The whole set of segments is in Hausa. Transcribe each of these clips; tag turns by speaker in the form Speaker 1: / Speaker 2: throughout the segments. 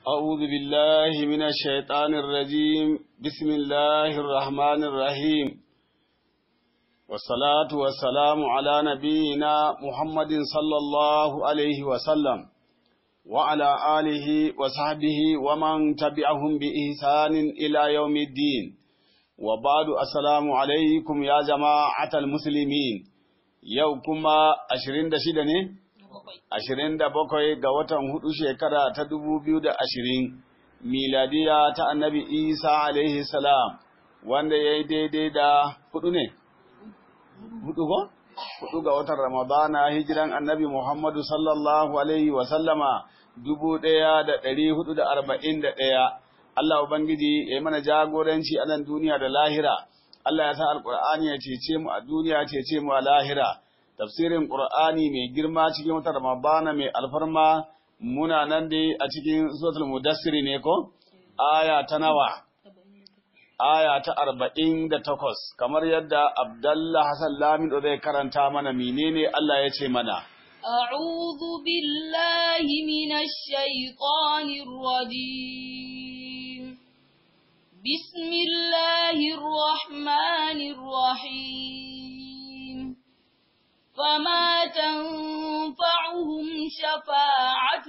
Speaker 1: أعوذ بالله من الشيطان الرجيم بسم الله الرحمن الرحيم والصلاة والسلام على نبينا محمد صلى الله عليه وسلم وعلى آله وصحبه ومن تبعهم بإحسان إلى يوم الدين وبعد السلام عليكم يا جماعة المسلمين يوكما أشرين دشدني ashirin da bakwai ga watan hudu shekara ta dubu biyu da ashirin miladiya ta annabi isa alaihi salam wanda ya yi daidai da hudu ne hudu ko hudu ga watan ramadana hijiran annabi muhammadu sallallahu alaihi wasallama dubu ɗaya da ɗari hudu da arba'in da ɗaya allah ubangiji ya yi mana jagoranci a nan duniya da lahira allah ya sa alƙur'ani ya cece mu a duniya cece mu a lahira tafsirin Qur'ani mai girma cikin wata Ramadana mai alfarma muna nan dai a cikin suratul Mudassir ne ko aya ta nawa aya ta arba'in da takwas kamar yadda Abdallah Hassan Lamin zai karanta mana menene Allah ya ce mana
Speaker 2: أعوذ بالله من الشيطان الرجيم بسم الله الرحمن الرحيم فما تنفعهم شفاعة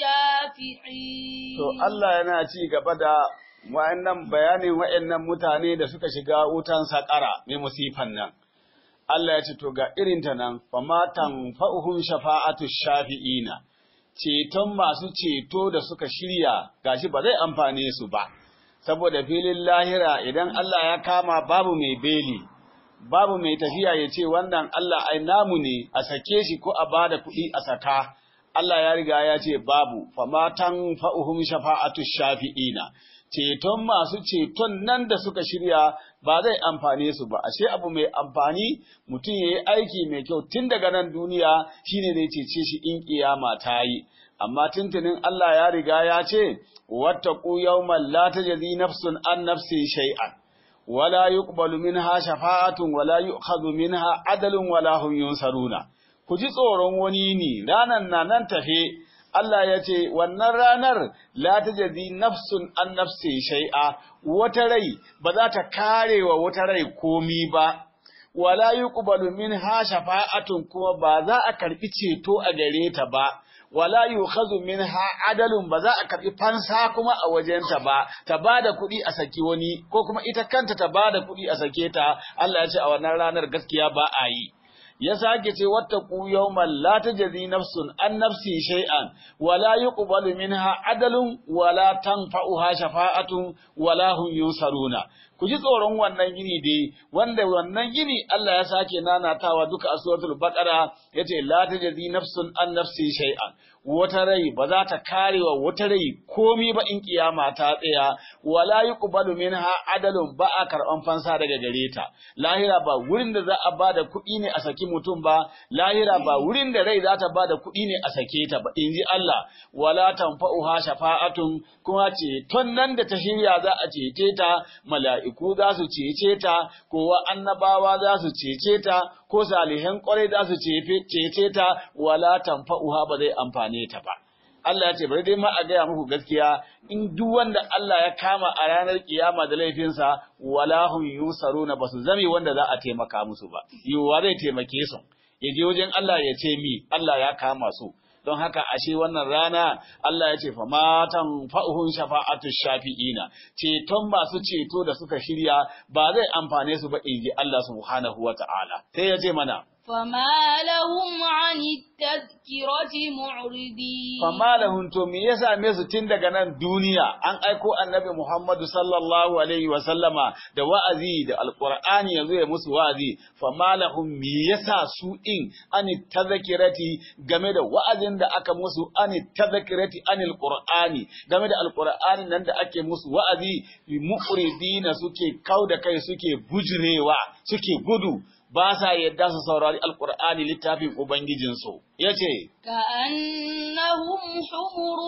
Speaker 2: الشافعين
Speaker 1: To Allah yana ci gaba da wa'annan bayanin wa'annan mutane da suka shiga wutan sakara mai musifan nan. Allah ya ce to ga irin ta nan fama tanfa'uhum shafa'atu shafi'ina. Ceton masu ceto da suka shirya gashi ba zai amfane su ba. Saboda filin lahira idan Allah ya kama babu mai beli. babu mai tafiya ya ce wannan Allah ai namu ne a sake shi ko a bada kuɗi a saka Allah ya riga ya ce babu famatan fa'uhum shafa'atu shafi'ina ceton masu ceton nan da suka shirya ba zai amfane su ba ashe abu mai amfani mutum yayi aiki mai kyau tun daga nan duniya shine zai cece shi in kiyama ta yi amma tuntunin Allah ya riga ya ce wattaqu yawman la tajzi nafsun an nafsi shay'an ولا يقبل منها شفاعة ولا يؤخذ منها عدل ولا هم ينصرون ku ji tsoron wani ne ranar na nan tafe Allah ya ce wannan ranar la tajzi nafsun an nafsi shay'a wata rai ba za ta kare wa wata rai komi ba wala yuqbalu minha shafa'atun kuma ba za a karbi ceto a gare ta ba wala yukhazu minha adalun ba za a karbi fansa kuma a wajenta ba ta bada kuɗi a saki wani ko kuma ita kanta ta bada kuɗi a sake ta Allah ya ce a wannan ranar gaskiya ba a yi ya sake ce wattaqu yawman la tajzi nafsun an nafsi shay'an wala yuqbalu minha adalun wala tanfa'uha shafa'atun wala hum yunsaruna ku ji tsoron wannan gini dai wanda wannan gini Allah ya sake nanatawa duka a suratul baqara yace la tajzi nafsun an nafsi shay'an wata rai ba za ta kare wa wata rai komi ba in kiyama ta tsaya wala yuqbalu minha adalun ba a karban fansa daga gare ta lahira ba wurin da za a bada kuɗi ne a saki mutum ba lahira ba wurin da rai za ta bada kuɗi ne a sake ta ba inji Allah wala tanfa'uha shafa'atun kuma ce ton nan da ta shirya za a cece ta mala'iku za su cece ta kowa annabawa za su cece ta ko salihan kwarai za su cece ta wala tanfa'uha ba zai amfane ta ba Allah ya ce bari dai ma a gaya muku gaskiya in duk wanda Allah ya kama a ranar kiyama da laifinsa wala hum yusaruna basu zame wanda za a taimaka musu ba yiwuwa zai taimake su ya je wajen Allah ya ce mi Allah ya kama su don haka ashe wannan rana Allah ya ce fa matan fa'uhun shafa'atu shafi'ina ceton masu ceto da suka shirya ba zai amfane su ba inji Allah subhanahu wata'ala sai ya ce mana
Speaker 2: فما لهم عن التذكرة معرضين
Speaker 1: fama lahum to me ya same su tun daga nan duniya an aiko annabi Muhammadu sallallahu alaihi wa sallama da wa'azi da alqur'ani yazo ya musu wa'azi fama lahum me yasa su din an tazakirati game da wa'azin da aka musu an tazakirati anil qur'ani game da alqur'ani nan da ake musu wa'azi muqridina suke kauda kai suke bujurewa suke gudu ba sa yadda su saurari alkur'ani littafin ubangijinsu ya ce
Speaker 2: كأنهم حمر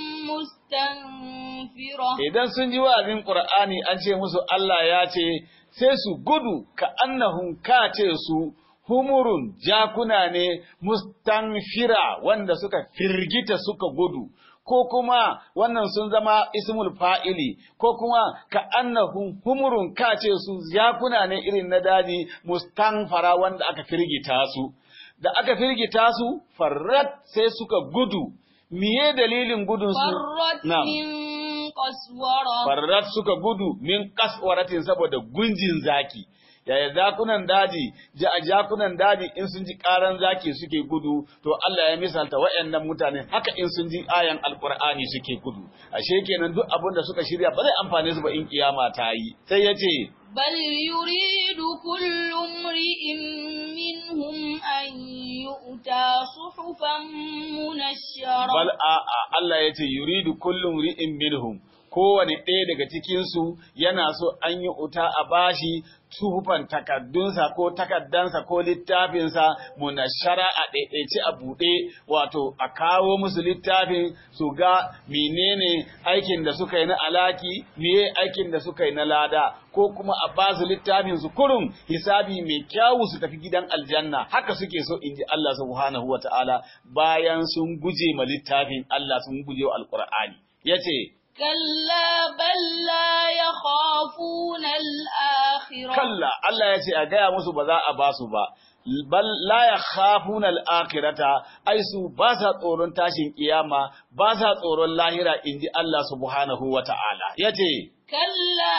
Speaker 2: مستنفرة
Speaker 1: idan sun ji wa'azin qur'ani an ce musu Allah ya ce sai su gudu ka annahum ka ce su humurun jakuna ne mustanfira wanda suka firgita suka gudu ko kuma wannan sun zama ismul fa'ili ko kuma ka annahum humurun kace su jakuna ne irin na daji mustanfara wanda aka firgita su da aka firgita su farrat sai suka gudu miye dalilin gudun su
Speaker 2: فرت
Speaker 1: Na'am.
Speaker 2: من قسورة
Speaker 1: farrat suka gudu min kaswaratin saboda gunjin zaki yaya zakunan daji ja jakunan daji in sun ji karan zaki suke gudu to Allah ya misalta wayannan mutane haka in sun ji ayan alqur'ani suke gudu ashe kenan duk abin da suka shirya ba zai amfane su ba in kiyama ta yi sai yace
Speaker 2: بل يريد كل امرئ منهم أن يؤتى صحفا منشرة
Speaker 1: bal a a Allah yace yuridu kullum ri'in minhum kowane ɗaya daga cikinsu yana so an yi uta a bashi suhufan takaddunsa ko takaddansa ko littafinsa munashara a ɗaiɗaice a buɗe wato a kawo musu littafin su ga menene aikin da suka yi na alaki meye aikin da suka yi na lada ko kuma a ba su littafin su kurum hisabi mai kyawu su tafi gidan aljanna haka suke so in ji Allah subhanahu wa ta'ala bayan sun guje ma littafin Allah sun guje wa alqur'ani yace
Speaker 2: كلا بل لا يخافون الآخرة
Speaker 1: kalla Allah ya ce a gaya musu ba za a ba su ba bal la yakhafuna al-akhirata ai su ba sa tsoron tashin kiyama ba sa tsoron lahira inji Allah subhanahu wata'ala yace
Speaker 2: كلا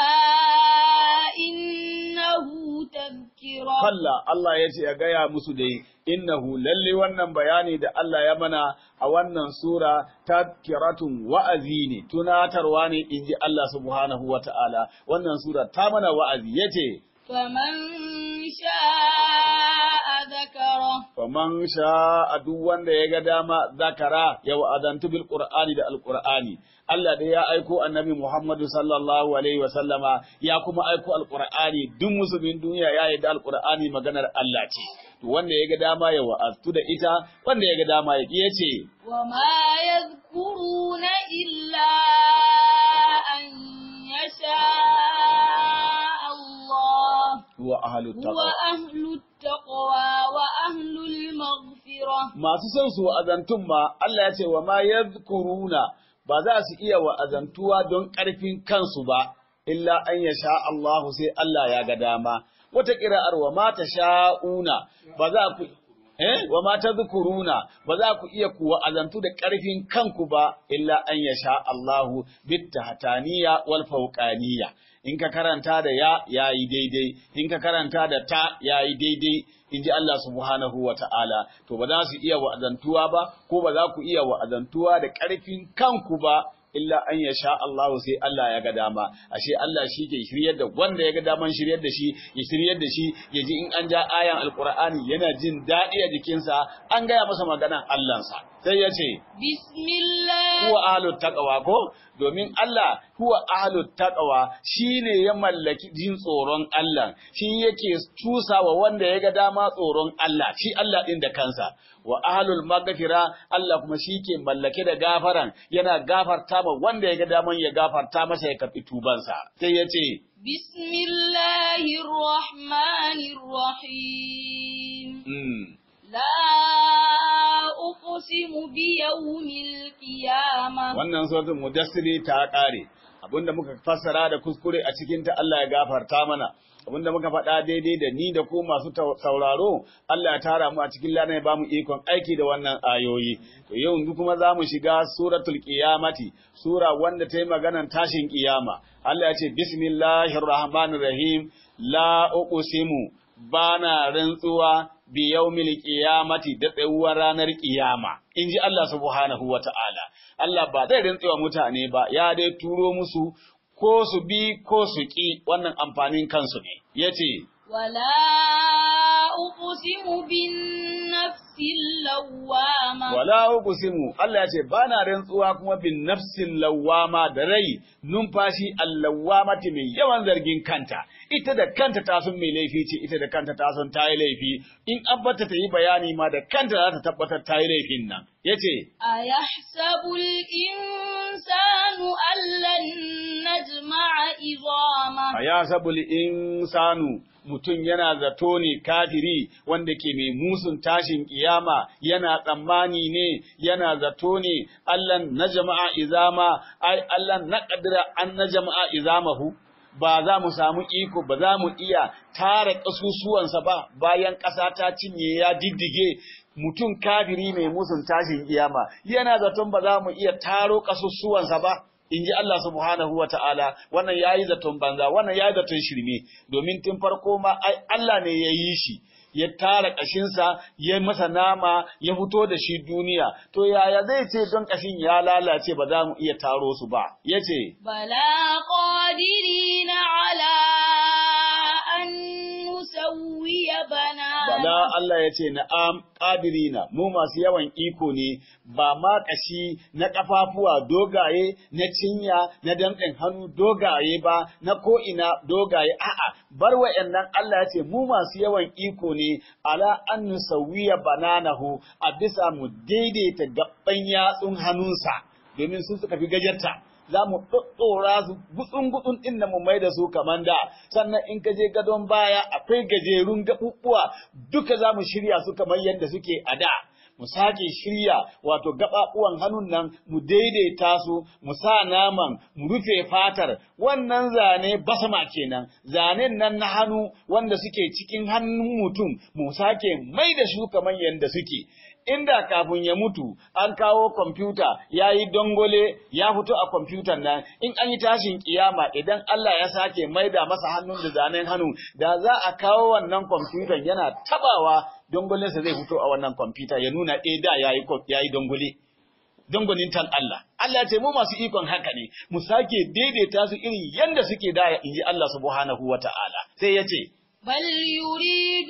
Speaker 2: إنه تذكرة
Speaker 1: kalla Allah ya ce a gaya musu dai innahu lalle wannan bayani da Allah ya mana a wannan sura tadkiratun wa'azi ne tunatarwa ne inji Allah subhanahu wata'ala wannan sura ta mana wa'azi yace
Speaker 2: فمن شاء ذكره
Speaker 1: faman sha'a duk wanda ya ga dama zakara ya wa'adantu bil qur'ani da alqur'ani Allah dai ya aiko annabi Muhammadu sallallahu alaihi wa sallama ya kuma aiko alqur'ani duk musulmin duniya ya yarda alqur'ani maganar Allah ce to wanda ya ga dama ya wa'aztu da ita wanda ya ga dama ya ki yace
Speaker 2: وما يذكرون إلا أن يشاء الله
Speaker 1: huwa ahlut
Speaker 2: هو
Speaker 1: taqwa
Speaker 2: أهل التقوى وأهل المغفرة
Speaker 1: masu son su wa'azantun ma Allah ya ce wa ma yadhkuruna ba za su iya wa'azantuwa don ƙarfin kansu ba illa an ya sha Allahu sai Allah ya ga dama wata ƙira'ar wa ma ta sha'una ba za ku eh wa ma tadhkuruna ba za ku iya ku wa'azantu da ƙarfin kanku ba illa an ya sha Allahu bit tahtaniya wal fawqaniya in ka karanta da ya yayi daidai in ka karanta da ta yayi daidai in ji Allah subhanahu wa ta'ala, to ba za su iya wa'azantuwa ba, ko ba za ku iya wa'azantuwa da ƙarfin kanku ba, illa an ya sha Allah sai Allah ya ga dama, ashe Allah shi ke shiryar da wanda ya ga daman shiryar da shi, ya shiryar da shi, ya ji in an ja ayan Alƙur'ani yana jin daɗi a jikinsa, an gaya masa maganan Allahnsa. Sai ya ce,
Speaker 2: بسم الله
Speaker 1: huwa ahlut taqwa ko domin Allah huwa ahlut taqwa shine ya mallaki jin tsoron Allah shi yake tusawa wanda ya ga dama tsoron Allah shi Allah din da kansa wa ahlul maghfira Allah kuma shi ke mallake da gafaran yana gafarta ma wanda ya ga daman ya gafarta masa ya karbi tubansa sai ya ce
Speaker 2: بسم الله الرحمن الرحيم
Speaker 1: mm,
Speaker 2: لا أقسم بيوم القيامة
Speaker 1: wannan suratul mudassiri ta kare abinda muka fassara da kuskure a cikin ta Allah ya gafarta mana abinda muka faɗa daidai da ni da ku masu tau- sauraro Allah ya tara mu a cikin lana ya bamu ikon aiki da wannan ayoyi to yau yanzu kuma za mu shiga suratul qiyamati sura wanda ta yi maganan tashin kiyama Allah ya ce bismillahir rahmanir rahim la uqsimu bana rantsuwa bi yaumil qiyamati da tsayuwar ranar kiyama inji Allah subhanahu wata'ala Allah ba zai rantsuwa mutane ba ya dai turo musu ko su bi ko su ki wannan amfanin kansu ne yace
Speaker 2: ولا أقسم بالنفس اللوامة
Speaker 1: wala uqsimu Allah ya ce bana rantsuwa kuma bin nafsin lawama da rai numfashi allawamati mai yawan zargin kanta ita da kanta ta san mai laifi ce ita da kanta ta san ta yi laifi in an bata ta yi bayani ma da kanta za ta tabbatar ta yi laifin nan yace
Speaker 2: أيحسب الإنسان أن لن نجمع عظامه
Speaker 1: ayasabul insanu mutum yana zato ne kafiri wanda ke mai musun tashin kiyama yana tsammani ne yana zato ne Allah na jama'a izama ai Allah na kadira an na jama'a izamahu ba za mu samu iko ba za mu iya tara ƙasusuwansa ba bayan ƙasa ta cinye ya diddige mutum kafiri mai musun tashin kiyama yana zaton ba za mu iya taro ƙasusuwansa ba in ji Allah subhanahu wa ta'ala wannan ya yi zaton banza wannan ya yi zaton shirme domin tun farko ma ai Allah ne ya yi shi ya tara ƙashinsa ya masa nama ya fito da shi duniya to yaya zai ce don ƙashin ya lalace ba za mu iya taro su ba ya ce
Speaker 2: bala qadirina ala an nusawwiya bana
Speaker 1: bala Allah ya ce na'am qadirina mu masu yawan iko ne ba ma kashi na kafafuwa dogaye na cinya na damɗin hannu dogaye ba na ko ina dogaye a'a bar wa'annan Allah ya ce mu masu yawan iko ne ala an nusawiya bananahu a bisa mu daidaita gaban yatsun hannunsa domin sun suka fi gajarta za mu ɗoɗɗora su gutsun-gutsun ɗin da mu mai da su kamar da sannan in ka je gadon baya akwai gajerun gaɓuɓɓuwa duka za mu shirya su kamar yadda suke a da mu sake shirya wato gaɓaɓuwan hannun nan mu daidaita su mu sa naman mu rufe fatar wannan zane basama kenan zanen nan na hannu wanda suke cikin hannun mutum mu sake mai da su kamar yadda suke inda kafin ya mutu an kawo kwamfuta ya yi dongole ya fito a kwamfutan nan in an yi tashin kiyama idan Allah ya sake maida masa hannun da zanen hannu da za a kawo wannan kwamfutan yana tabawa dongolensa zai fito a wannan kwamfuta ya nuna eh da ya yi dongole dongonin tan Allah Allah ce mu masu ikon haka ne mu sake daidaita su irin yanda suke da in ji Allah subhanahu wata'ala sai ya ce
Speaker 2: بل يريد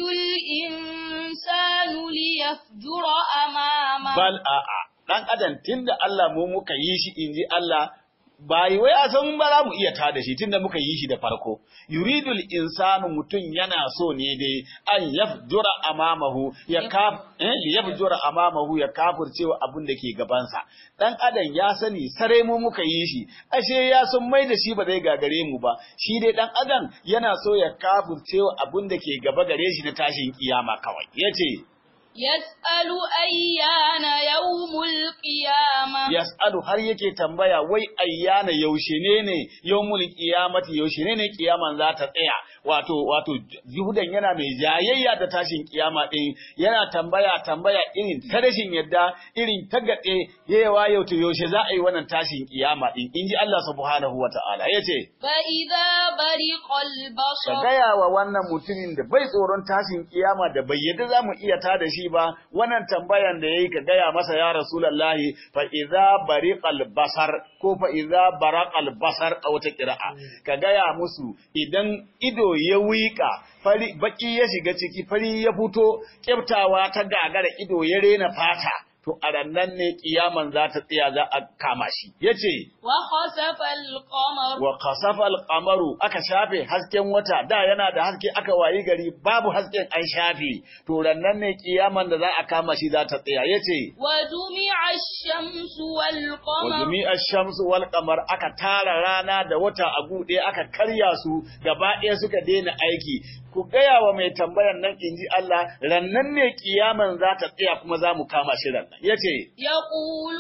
Speaker 2: الإنسان ليفجر أمامه
Speaker 1: bal a'a dan adam tunda Allah mu muka yi shi inji Allah bai wai a san ba za mu iya tada shi tunda muka yi shi da farko yuridul insanu mutun yana so ne dai an yafjura amamahu ya kaf eh yafjura amamahu ya kafircewa abin da ke gabansa dan adam ya sani sare mu muka yi shi ashe ya san mai da shi ba zai gagare mu ba shi dai dan adam yana so ya kafircewa abin da ke gaba gare shi na tashin kiyama kawai yace
Speaker 2: يسأل أيان يوم القيامة
Speaker 1: yas'alu har yake tambaya wai ayyana yaushe ne ne yawmul qiyamati yaushe ne ne kiyaman za ta tsaya wato wato Yahudan yana mai jayayya da tashin kiyama din yana tambaya tambaya irin ta rashin yadda irin ta gade yawa yau to yaushe za a yi wannan tashin kiyama din inji Allah subhanahu wataala yace
Speaker 2: فإذا برق
Speaker 1: ka
Speaker 2: البصر
Speaker 1: gaya wa wannan mutumin da bai tsoron tashin kiyama da bai yadda za mu iya ta da shi ba wannan tambayan da yayi ka gaya masa ya rasulullahi fa idza bariqal basar ko fa idza baraqal basar a wata qira'a ka gaya musu idan ido ya wika fari baki ya shiga ciki fari ya fito kyaftawa ta gagara ido ya rena fata to a rannan ne kiyaman za ta tsaya za a kama shi yace
Speaker 2: وخسف القمر
Speaker 1: wa kasafa alqamaru aka shafe hasken wata da yana da haske aka wayi gari babu hasken an shafe to rannan ne kiyaman da za a kama shi za ta tsaya yace
Speaker 2: وجمع الشمس
Speaker 1: wa
Speaker 2: والقمر
Speaker 1: jumi'a shamsu wal qamar aka tara rana da wata a gude aka karya su gaba ɗaya suka daina aiki ku gaya wa mai tambayan nan inji Allah rannan ne kiyaman za ta tsaya kuma za mu kama shi rannan yace
Speaker 2: يقول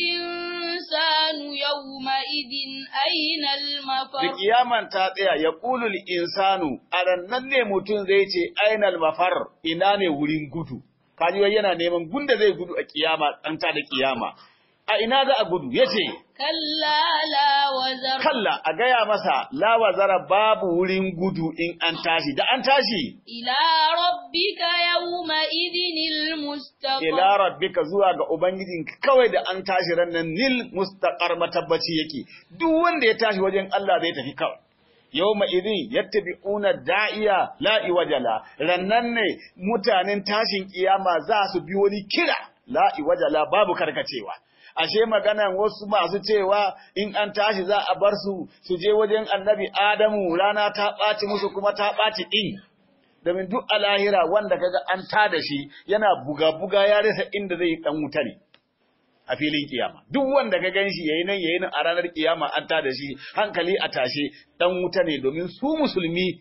Speaker 2: الإنسان يومئذ أين
Speaker 1: da
Speaker 2: المفر
Speaker 1: kiyaman ta tsaya ya ƙulul insanu a rannan ne mutum zai ce ainal mafar ina ne wurin gudu kaji wai yana neman gunda zai gudu a kiyama an ta da kiyama a ina za a gudu yace
Speaker 2: كلا لا وزر
Speaker 1: kalla a gaya masa la wazara babu wurin gudu in an tashi da an tashi
Speaker 2: إلى ربك يومئذ المستقر
Speaker 1: ila rabbika zuwa ga ubangijinka kawai da an tashi rannan nil mustaqar matabbaci yake duk wanda ya tashi wajen Allah zai tafi kawai yawma idin yattabi'una da'iya la iwajala rannan ne mutanen tashin kiyama za su bi wani kira la iwajala babu karkacewa ashe maganan wasu masu cewa in an tashi za a bar su su je wajen annabi Adamu rana ta ɓaci musu kuma ta ɓaci ɗin domin duk a lahira wanda kaga an tada shi yana buga-buga ya rasa inda zai dan wuta ne a filin kiyama duk wanda ka gan shi yayi nan yayi nan a ranar kiyama an tada shi hankali a tashe dan wuta ne domin su musulmi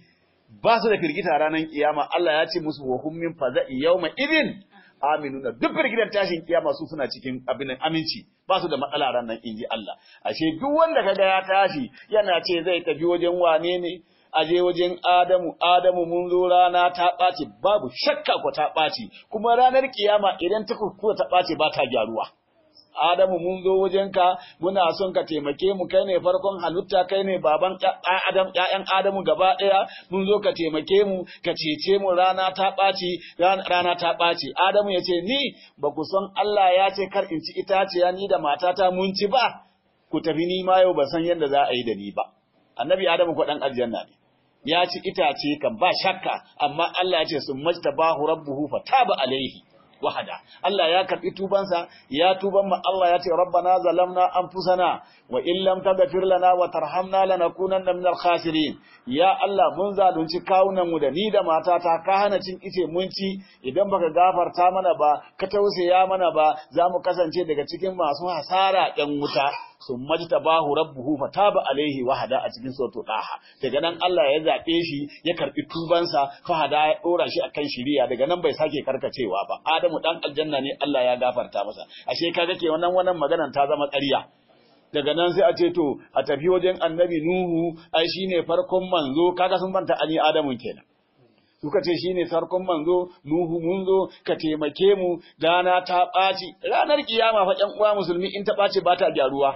Speaker 1: ba su da firgita ranar kiyama Allah ya ce musu wa hum min faza'i yawma idin aminuna duk firgitar tashin kiyama su suna cikin abin aminci ba su da matsala ranar inji Allah ashe duk wanda kaga ya tashi yana ce zai tafi wajen wane ne aje wajen Adamu Adamu mun zo rana ta ɓaci babu shakka ko ta ɓaci kuma ranar kiyama idan ta kuskura ta ɓaci ba ta gyaruwa Adamu mun zo wajenka muna son ka taimake mu kai ne farkon halitta kai ne baban Adam ƴaƴan Adamu gaba ɗaya mun zo ka taimake mu ka cece mu rana ta ɓaci rana ta ɓaci Adamu ya ce ni ba ku son Allah ya ce kar in ci itaciya ni da matata mun ci ba ku tafi ni ma yau ba san yadda za a yi da ni ba Annabi Adamu ko dan aljanna ne ya ci itace kan ba shakka amma Allah ya ce sun majtabahu rabbuhu fataba alaihi wahada Allah ya karbi tubansa ya tuban mu Allah ya ce rabbana zalamna anfusana wa in lam taghfir lana wa tarhamna lanakunanna minal khasirin ya Allah mun zalunci kawunan mu da ni da matata ka hana cin ice mun ci idan baka gafarta mana ba ka tausaya mana ba za mu kasance daga cikin masu hasara ɗan wuta sun majtabahu rabbuhu fataba alaihi wahada a cikin suratul daha daga nan Allah ya zabe shi ya karbi tubansa fahada ya dora shi akan shiriya daga nan bai sake karkacewa ba Adamu dan aljanna ne Allah ya gafarta masa ashe kaga ke wannan wannan maganan ta zama ƙarya daga nan sai a ce to a tafi wajen annabi Nuhu ai shine farkon manzo kaga sun banta ani Adamu kenan suka ce shine farkon manzo Nuhu mun zo ka taimake mu dana ta ɓaci ranar kiyama fa ƴan uwa musulmi in ta ɓaci ba ta gyaruwa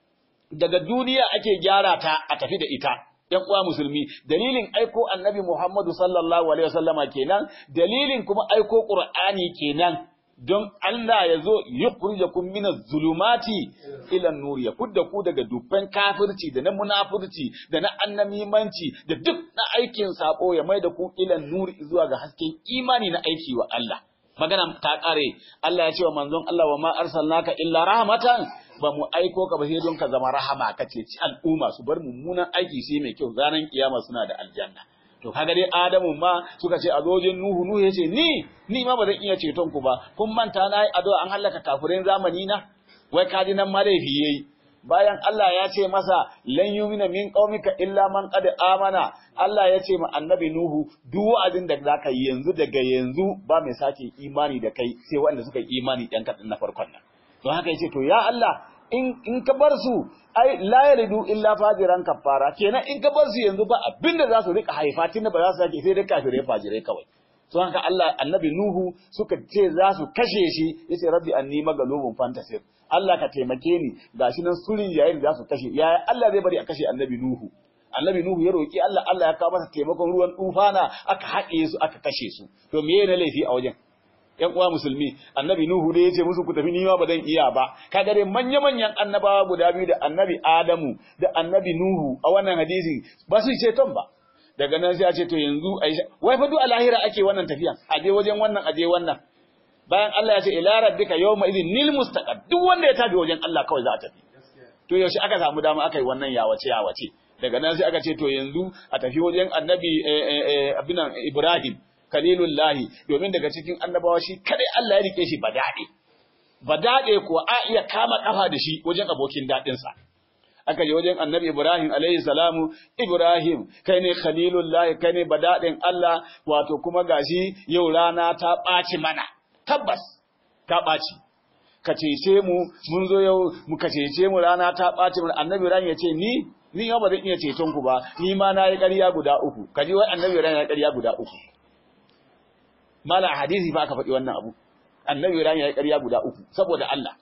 Speaker 1: daga duniya ake gyara ta a tafi da ita ‘yan uwa musulmi, dalilin aiko annabi Muhammadu sallallahu Alaihi wasallama kenan, dalilin kuma aiko ƙur'ani kenan, don Allah ya zo yi kurja kun mina zulumati ilan nuri, ya kudda ku daga dubban kafirci da na munafurci da na annamimanci da duk na aikin saƙo ya mai da ku ilan nuri zuwa ga hasken imani na aiki wa Allah. Magana ta ƙare, Allah ya ce wa manzon Allah wa ma arsalnaka illa rahmatan ba mu aiko ka ba sai don ka zama rahama ka ce ci al'umma su bar mummunan aiki sai mai kyau ranar kiyama suna da aljanna to kaga dai Adamu ma suka ce a zojin Nuhu Nuhu yace ni ni ma ba zan iya ceton ku ba kun manta na yi addu'a an halaka kafirin zamani na wai kaji nan ma laifi yayi bayan Allah ya ce masa lan yumina min qaumika illa man qad amana Allah ya ce ma annabi Nuhu duk wa'azin da zaka yi yanzu daga yanzu ba mai sake imani da kai sai wanda suka yi imani ɗan kaɗan na farkon nan don haka yace to ya Allah in in ka bar su ai la yalidu illa fajiran kafara kenan in ka bar su yanzu ba abinda za su rika haifa tunda ba za su sake sai dai kafirai fajirai kawai don haka Allah annabi Nuhu suka ce za su kashe shi yace rabbi anni magalubun fantasir Allah ka taimake ni gashi nan surin yayin da za su kashe yaya Allah zai bari a kashe annabi Nuhu annabi Nuhu ya roki Allah Allah ya kawo masa taimakon ruwan tufana aka haɗe su aka kashe su to me ne laifi a wajen ‘yan uwa musulmi, annabi Nuhu dai ya ce musu ku tafi nima ba zan iya ba, kaga dai manya-manyan annabawa guda biyu da annabi Adamu da annabi Nuhu a wannan hadisi ba su ce ton ba. Daga nan sai a ce to yanzu Aisha, wai fa duk a lahira ake wannan tafiyan, a je wajen wannan a je wannan. Bayan Allah ya ce ila rabbika yawma idhin nil mustaqar duk wanda ya tafi wajen Allah kawai za a tafi. To yaushe aka samu dama aka yi wannan yawace yawace. Daga nan sai aka ce to yanzu a tafi wajen annabi abinan Ibrahim. kalilullahi domin daga cikin annabawa shi kadai Allah ya rike shi badade badade kuwa a iya kama kafa da shi wajen abokin dadin sa aka je wajen annabi Ibrahim alaihi salamu Ibrahim kai ne khalilullahi kai ne badadin Allah wato kuma gashi yau rana ta ɓaci mana tabbas ta ɓaci ka cece mu mun zo yau mu ka cece mu rana ta ɓaci mana annabi Ibrahim ya ce ni ni ba zan iya ceton ku ba ni ma na yi ƙarya guda uku kaji wai annabi Ibrahim ya ƙarya guda uku mala hadisi fa aka faɗi wannan abu annabi Ibrahim ya yi ƙarya guda uku saboda Allah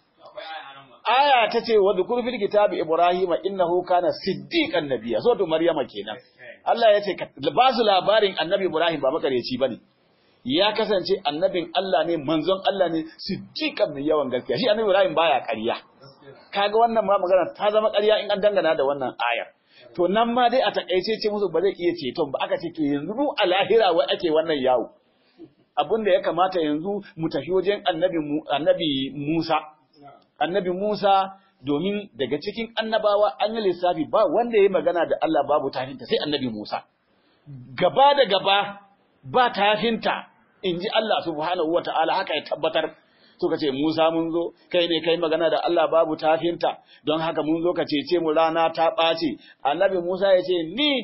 Speaker 1: aya ta ce wa dhukur fil kitabi ibrahima innahu kana siddiqan nabiyya so to maryama kenan Allah ya ce ba su labarin annabi Ibrahim ba makareci bane ya kasance annabin Allah ne manzon Allah ne siddiqan mai yawan gaskiya shi annabi Ibrahim baya ƙarya kaga wannan ma magana ta zama ƙarya in an dangana da wannan ayar to nan ma dai a takaice ce musu ba zai iya ceton ba aka ce to yanzu a lahira wai ake wannan yawo abin da ya kamata yanzu mu tafi wajen annabi Musa. Annabi Musa domin daga cikin annabawa an yi lissafi ba wanda ya yi magana da Allah babu tafinta sai annabi Musa. Gaba da gaba ba tafinta in ji Allah subhanahu wa ta'ala haka ya tabbatar. Suka ce Musa mun zo, kai ne kai magana da Allah babu tafinta, don haka mun zo ka cece mu rana ta ɓace. Annabi Musa ya ce, Ni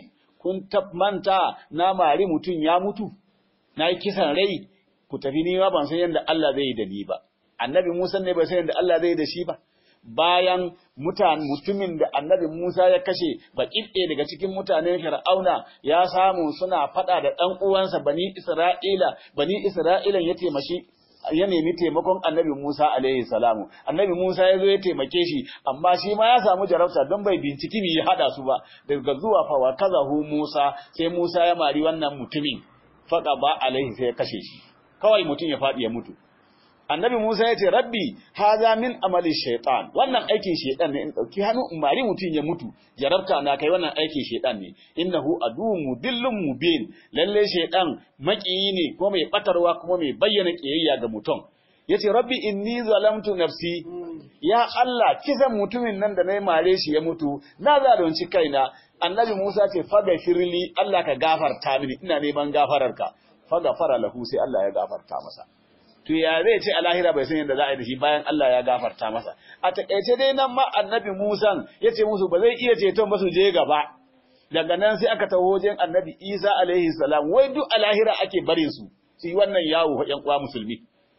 Speaker 1: kun manta na mari mutum ya mutu na yi kisan rai ku tafi ni ma ban san yadda Allah zai yi da ni ba annabi Musa ne bai san yadda Allah zai yi da shi ba bayan mutan mutumin da annabi Musa ya kashe baƙiɗe daga cikin mutanen Fir'auna ya samu suna faɗa da ɗan uwansa bani Isra'ila bani Isra'ilan ya taimaki ya nemi taimakon annabi Musa alaihi salamu annabi Musa ya zo ya taimake shi amma shi ma ya samu jarabta don bai binciki me ya hada su ba daga zuwa fa wa kazahu Musa sai Musa ya mari wannan mutumin faqa ba alaihi sai ya kashe shi kawai mutum ya faɗi ya mutu annabi Musa ya ce rabbi haza min amali shaitan wannan aikin shaitan ne in dauki hannu in mari mutum ya mutu jarabta na kai wannan aikin shaitan ne innahu aduwwun mudillun mubin lalle shaitan makiyi ne kuma mai batarwa kuma mai bayyana kiyayya ga mutum yace rabbi inni zalamtu nafsi ya Allah kisan mutumin nan da nayi mare shi ya mutu na zalunci kaina annabi Musa ce faga firli Allah ka gafarta mini ina neman gafararka faga fara lahu sai Allah ya gafarta masa to ya zai ce a lahira bai san yadda za a yi da shi bayan Allah ya gafarta masa a takaice dai nan ma annabi Musa ya ce musu ba zai iya ceton ba su je gaba daga nan sai aka taho wajen annabi Isa alaihi salam wai duk a lahira ake barin su su yi wannan yawo fa ƴan uwa musulmi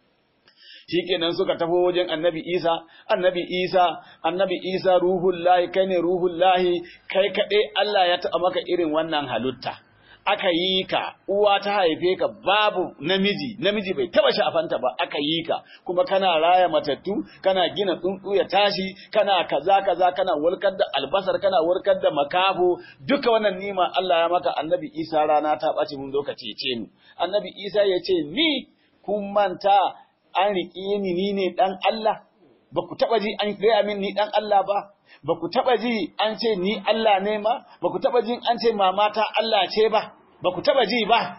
Speaker 1: shikenan suka taho wajen annabi Isa annabi Isa annabi Isa ruhullahi kai ne ruhullahi kai kaɗai Allah ya taɓa maka irin wannan halitta aka yi ka uwa ta haife ka babu namiji namiji bai taba shafanta ba aka yi ka kuma kana raya matattu kana gina tsuntsu ya tashi kana kaza kaza kana warkar da albasar kana warkar da makabo duka wannan nima Allah ya maka annabi Isa rana ta ɓaci mun zo ka cece mu annabi Isa ya ce ni kun manta an riƙe ni ni ne dan Allah ba ku taba ji an gaya min ni dan Allah ba ba ku taɓa ji an ce ni Allah ne ma, ba ku taɓa ji an ce mamata Allah ce ba, ba ku taɓa ji ba,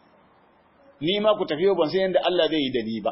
Speaker 1: ni ma ku tafi ban san yadda Allah zai yi da ni ba.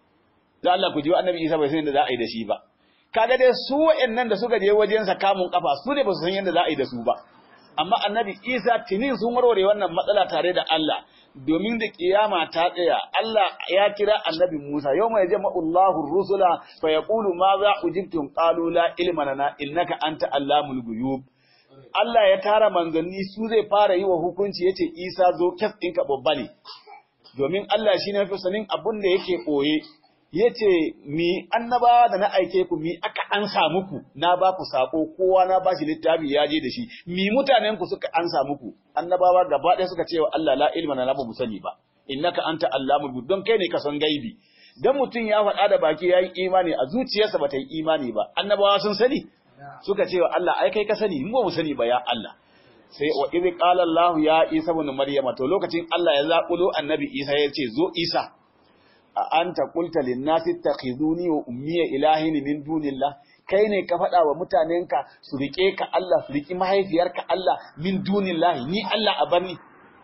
Speaker 1: Da Allah ku ji annabi Isa bai san yadda za a yi da shi ba. Kaga dai su wa'annan da suka je wajensa kamun kafa su ne ba su san yadda za a yi da su ba. Amma annabi Isa tinin sun warware wannan matsala tare da Allah. domin da kiyama ta tsaya Allah ya kira annabi Musa yau mai jama'ullahu rusula fa yaqulu ma za ujibtum qalu la ilma lana innaka anta allamul ghuyub Allah ya tara manzanni su zai fara yi wa hukunci yace Isa zo kes ɗinka babba ne domin Allah shine fi sanin abun da yake koye yace mi annabawa da na aike ku mi aka ansa muku na ba ku sako kowa na ba shi littafi ya je da shi mi mutanen ku suka ansa muku annabawa gaba ɗaya suka ce wa Allah la ilma na ba mu sani ba innaka anta allamul ghuyub don kai ne ka san gaibi dan mutum ya faɗa da baki yayi imani a zuciyarsa bata yi imani ba annabawa sun sani suka ce wa Allah ai kai ka sani mu ba mu sani ba ya Allah sai wa idh qala Allah ya Isa ibn Maryam to lokacin Allah ya zakulo annabi Isa ya ce zo Isa a anta qulta lin nasi takhizuni wa ummiya ilahin min dunillah kai ne ka faɗa wa mutanenka su rike ka Allah su riki mahaifiyarka Allah min dunillah ni Allah a bani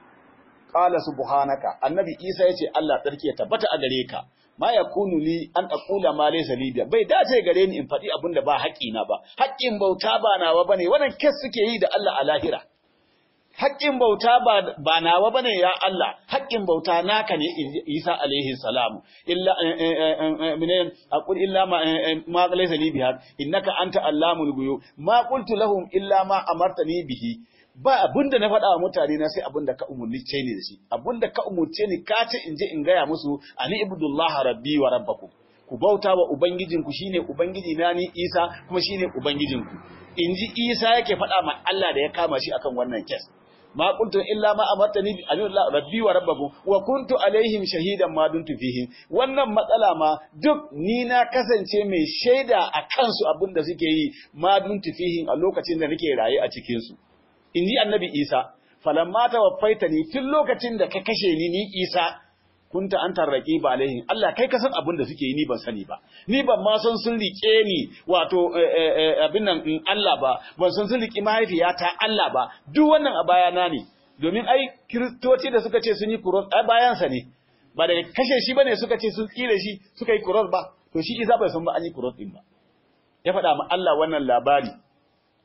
Speaker 1: qala subhanaka annabi Isa yace Allah tsarki ya tabbata a gare ka ma yakunu li an aqula ma laysa li bai dace gare ni in faɗi abin da ba haƙi na ba haƙin bauta ba nawa bane wannan kes suke yi da Allah a lahira haƙƙin bauta ba nawa bane ya Allah haƙƙin bauta naka ne Isa alaihi salam illa minen aqul illa ma ma laysa li biha innaka anta allamul ghuyub ma qultu lahum illa ma amartani bihi ba abinda na faɗa wa mutane na sai abinda ka umurce ni da shi abinda ka umurce ni ka ce in je in gaya musu ani ibudullah rabbi wa rabbakum ku bauta wa ubangijinku shine ubangiji na ni Isa kuma shine ubangijinku inji Isa yake faɗa ma Allah da ya kama shi akan wannan kes ma kuntu illa ma amartani bi anillah rabbi wa rabbakum wa kuntu alaihim shahidan ma duntu fihim wannan matsala ma duk ni na kasance mai shaida a kansu abinda suke yi ma duntu fihim a lokacin da nake raye a cikin su inji annabi Isa falamma tawaffaitani tun lokacin da ka kashe ni ni Isa kunta an tarraki ba alaihim Allah kai ka san abin da suke yi ni ban sani ba ni ban ma san sun rike ni wato abin nan in Allah ba ban san sun riki mahaifiyata Allah ba duk wannan a bayana ne domin ai kiristoci da suka ce sun yi kuros ai bayansa ne ba daga kashe shi bane suka ce sun tsire shi suka yi kuros ba to shi Isa bai san ba an yi kuros din ba ya faɗa ma Allah wannan labari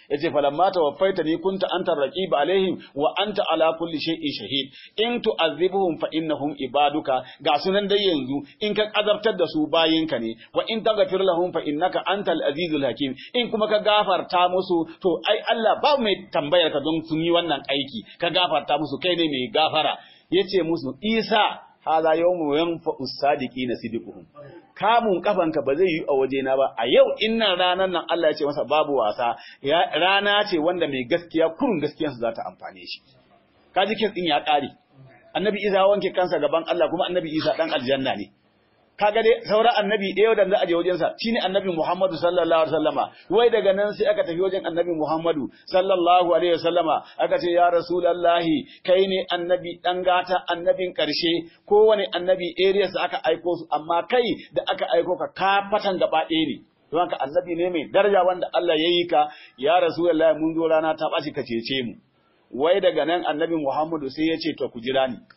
Speaker 1: yace falamma tawaffaitani kunta anta raqib alaihim wa anta ala kulli shay'in shahid in tu'azzibuhum fa innahum ibaduka ga sunan dai yanzu in ka azabtar da su bayinka ne wa in taghfir lahum fa innaka antal azizul hakim in kuma ka gafarta musu to ai Allah ba mai tambayar ka don sun yi wannan aiki ka gafarta musu kai ne mai gafara yace musu Isa hala yawmu yanfa'u sadiqina sidquhum kamun kafanka ba zai yi a wajena ba a yau innan ranar nan Allah ya ce masa babu wasa rana ce wanda mai gaskiya kurun gaskiyarsa za ta amfane shi kaji kin din ya kare annabi Isa wanke kansa gaban Allah kuma annabi Isa dan aljanna ne kaga dai sauran annabi ɗaya da za a je wajen sa shine annabi Muhammadu sallallahu alaihi wasallama wai daga nan sai aka tafi wajen annabi Muhammadu sallallahu alaihi wasallama aka ce ya rasulullahi kai ne annabi dan gata annabin karshe kowane annabi areas aka aiko su amma kai da aka aiko ka ka fatan gaba ɗaya ne don haka annabi ne mai daraja wanda Allah ya yi ka ya rasulullahi mun zo rana ta ɓaci ka cece mu wai daga nan annabi Muhammadu sai ya ce to ku jira ni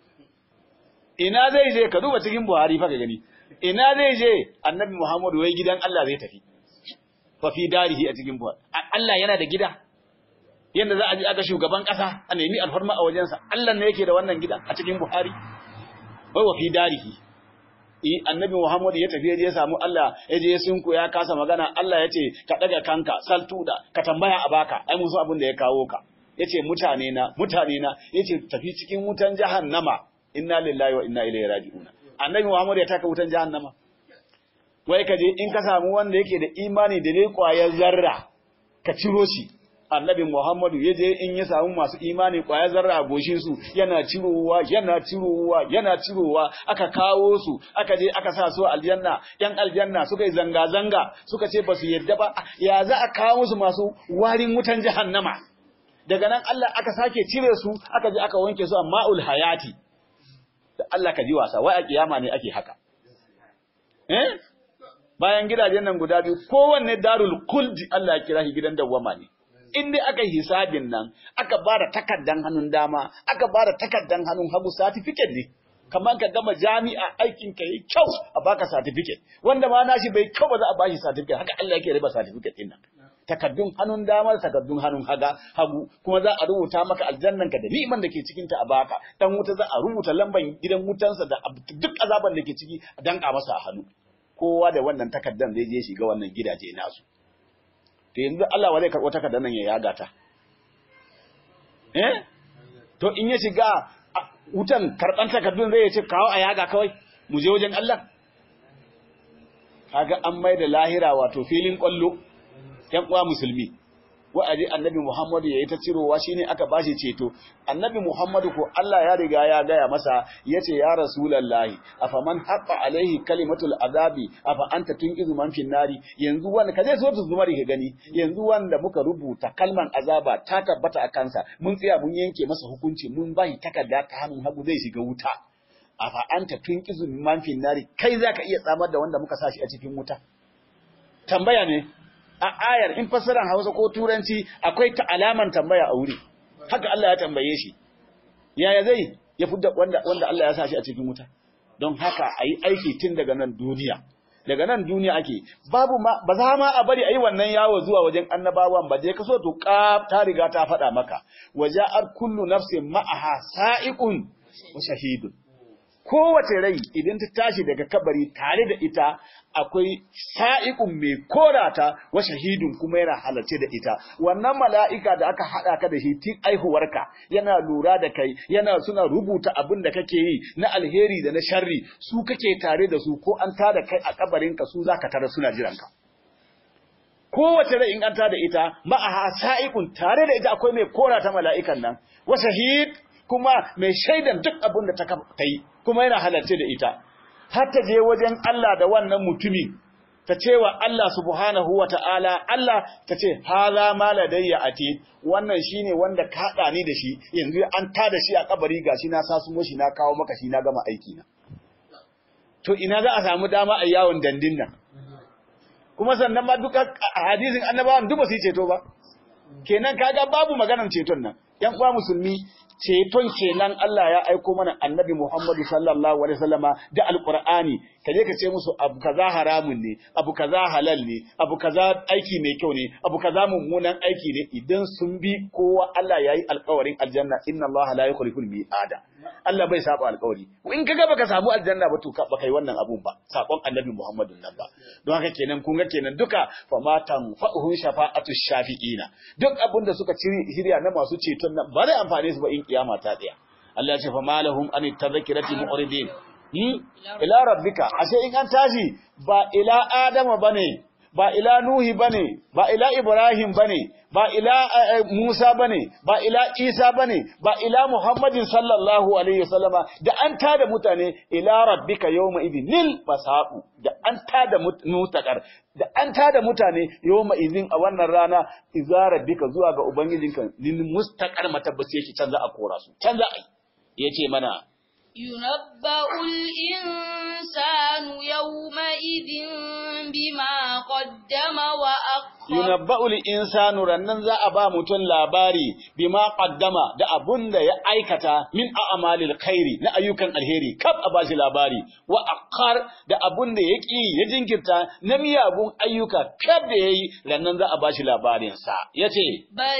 Speaker 1: ina zai je ka duba cikin Buhari fa ka gani ina zai je annabi Muhammadu wai gidan Allah zai tafi fa fi darihi a cikin Buhari Allah yana da gida yanda za a ji aka shugaban kasa a nemi alfarma a wajensa Allah ne yake da wannan gidan a cikin Buhari wai wa fi darihi eh annabi Muhammad ya tafi ya samu Allah ya je sunku ya kasa magana Allah ya ce ka daga kanka saltuda ka tambaya a baka ai mun so abin da ya kawo ka yace mutane na mutane na yace tafi cikin wutan jahannama inna lillahi wa inna ilaihi raji'un annabi Muhammad ya taka wutan jahannama wai ka je in ka samu wanda yake da imani da dai kwayar zarra ka ciro shi annabi Muhammadu ya je in ya samu masu imani kwayar zarra a goshin su yana cirowa yana cirowa yana cirowa aka kawo su aka je aka sa su aljanna yan aljanna suka yi zanga zanga suka ce basu yadda ba ya za a kawo musu masu warin wutan jahannama daga nan Allah aka sake cire su aka je aka wanke su a ma'ul hayati da Allah ka ji wasa wai a kiyama ne ake haka eh bayan gidajen nan guda biyu kowanne darul kuldi Allah ya kira shi gidan dawwama ne in dai aka yi hisabin nan aka bada takardan hannun dama aka bada takardan hannun hagu certificate ne kamar ka gama jami'a aikin ka yi kyau a baka certificate wanda ma nashi bai kyau ba za a bashi certificate haka Allah yake riba certificate din nan takaddun hannun dama takaddun hannun haga hagu kuma za a rubuta maka aljannan ka da ni'iman da ke cikin ta a baka dan wuta za a rubuta lamban gidan wutansa da duk azaban da ke ciki a danka masa a hannu kowa da wannan takaddan zai je shiga wannan gidaje nasu to yanzu Allah wa zai karɓo takaddan nan ya yaga ta eh to in ya shiga wutan karɓan takaddun zai ce kawo a yaga kawai mu je wajen Allah kaga an mai da lahira wato filin kwallo ‘yan uwa musulmi, wa'adi annabi Muhammadu ya yi ta cirowa shi ne aka bashi ceto, annabi Muhammadu ko Allah ya riga ya gaya masa ya ce, Ya Rasulallahi, a faman haɓa alaihi kalimatul azabi, a fa'anta tun izu man nari, yanzu wanda, ka zai so tu zumari ka gani, yanzu wanda muka rubuta kalman azaba ta tabbata a kansa, mun tsaya mun yanke masa hukunci, mun bashi takarda ta hannun hagu zai shiga wuta. A fa'anta tun izu man nari, kai za ka iya tsamar da wanda muka sa shi a cikin wuta. Tambaya ne, a ayar in fassaran Hausa ko Turanci akwai ta alaman tambaya a wuri haka Allah ya tambaye shi yaya zai ya fudda wanda wanda Allah ya sa shi a cikin wuta don haka ayi aiki tun daga nan duniya daga nan duniya ake babu ma ba za ma a bari ayi wannan yawo zuwa wajen annabawan ba je kaso to ka ta riga ta faɗa maka waja'ar kullu nafsin ma'aha sa'iqun wa shahidun kowace rai idan ta tashi daga kabari tare da ita akwai sa'iqun mai korata wa shahidun kuma yana halarce da ita wannan mala'ika da aka hada ka da shi tun aihuwarka yana lura da kai yana suna rubuta abin da kake yi na alheri da na sharri su kake tare da su ko an tada kai a kabarinka su zaka tare suna jiranka kowace rai in an tada ita ma'aha sa'iqun tare da ita akwai mai korata mala'ikan nan wa shahid kuma mai shaidan duk abin da ta yi kuma yana halarce da ita har ta je wajen Allah da wannan mutumi ta ce wa Allah subhanahu wa ta'ala Allah ta ce haza ma ladayya ati wannan shine wanda ka haɗa ni da shi yanzu an ta da shi a kabari gashi na sasumo shi na kawo maka shi na gama aiki na to ina za a samu dama a yawon dandin nan kuma sannan ma duka a hadisin annabawan duk ba su yi ceto ba kenan kaga babu maganar ceton nan yan uwa musulmi ceton kenan Allah ya aiko mana annabi Muhammadu sallallahu alaihi wasallama da alqur'ani kaje ka ce musu abu kaza haramun ne abu kaza halal ne abu kaza aiki mai kyau ne abu kaza mummunan aiki ne idan sun bi kowa Allah yayi alƙawarin aljanna inna Allah la yukhliful mi'ada Allah bai saba alƙawari in kaga baka samu aljanna ba to baka yi wannan abun ba sakon annabi Muhammadu nan ba don haka kenan kun ga kenan duka fa matan fa'uhum shafa'atu shafi'ina duk abin da suka ci hirya na masu ceton nan ba zai amfane su ba in kiyama ta tsaya Allah ya ce fa malahum an tadhkirati mu'ridin hmm? ila rabbika ashe in an tashi ba ila adama bane ba ila nuhi bane ba ila ibrahim bane ba ila uh, musa bane ba ila isa bane ba ila muhammadin sallallahu alaihi wasallama da an tada mutane ila rabbika yawma idin lil masaqu da an tada mutakar da an tada mutane yawma idin a wannan rana idza rabbika zuwa ga ubangijinka lil mustaqar matabbasi yake canza a kora su canza ai yace mana
Speaker 2: ينبأ الإنسان يومئذ بما قدم وأخر
Speaker 1: yunabba'ul insanu rannan za a ba mutum labari bima qaddama da abun da ya aikata min a'malil khairi na ayyukan alheri kaf a bashi labari wa akhar da abun da ya ki ya jinkirta na miyagun ayyuka kaf da yayi rannan za a bashi labarin sa yace
Speaker 2: بل